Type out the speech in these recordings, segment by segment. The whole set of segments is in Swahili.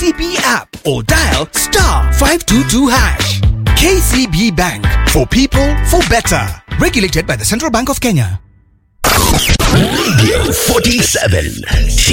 KCB app or dial star 522 hash. KCB Bank for people for better. Regulated by the Central Bank of Kenya. Radio 47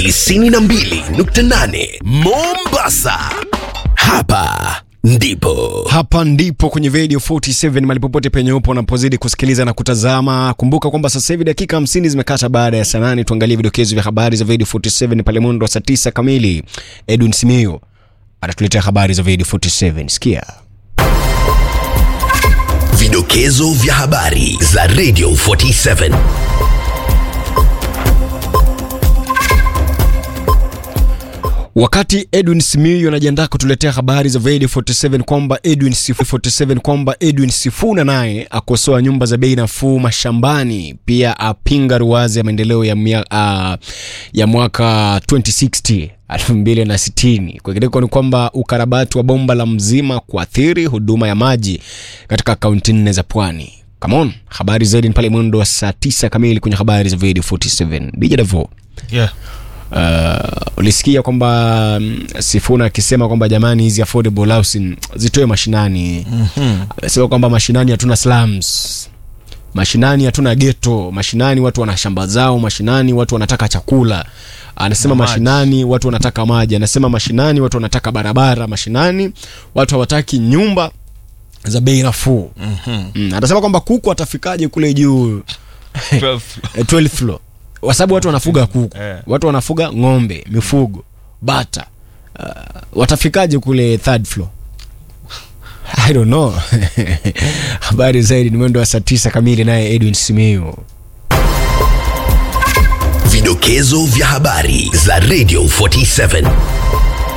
92.8 Mombasa. Hapa ndipo hapa ndipo kwenye radio 47 mali popote penye upo unapozidi kusikiliza na kutazama kumbuka kwamba sasa hivi dakika 50 zimekata baada ya saa nane tuangalie vidokezo vya habari za radio 47 pale mwendo wa saa 9 kamili edwin simio atatuletea habari za radio 47 sikia vidokezo vya habari za Radio 47. wakati edwin simiyu anajiandaa kutuletea habari za radio 47 kwamba edwin Sifu, 47 kwamba edwin sifuna naye akosoa nyumba za bei nafuu mashambani pia apinga ruwazi ya maendeleo ya, mia, uh, ya mwaka 2060 2060 kwingineko ni kwamba ukarabati wa bomba la mzima kuathiri huduma ya maji katika kaunti nne za pwani Come on, habari zaidi ni pale mwendo wa saa 9 kamili kwenye habari za radio 47 dj Davo yeah. uh, ulisikia kwamba mm, sifuna akisema kwamba jamani hizi affordable housing zitoe mashinani mm-hmm. amesema kwamba mashinani hatuna slums mashinani hatuna geto mashinani watu wana shamba zao mashinani watu wanataka chakula anasema Na maji. mashinani watu wanataka maji anasema mashinani watu wanataka barabara mashinani watu hawataki nyumba za bei nafuu mm-hmm. mm, anasema kwamba kuku atafikaje kule juu Eh, 12th floor kwa sababu watu wanafuga kuku Eh. watu wanafuga ng'ombe mifugo bata uh, watafikaje kule third floor i don't know habari zaidi ni mwendo wa saa tisa kamili naye edwin simiu Vidokezo vya habari za Radio 47.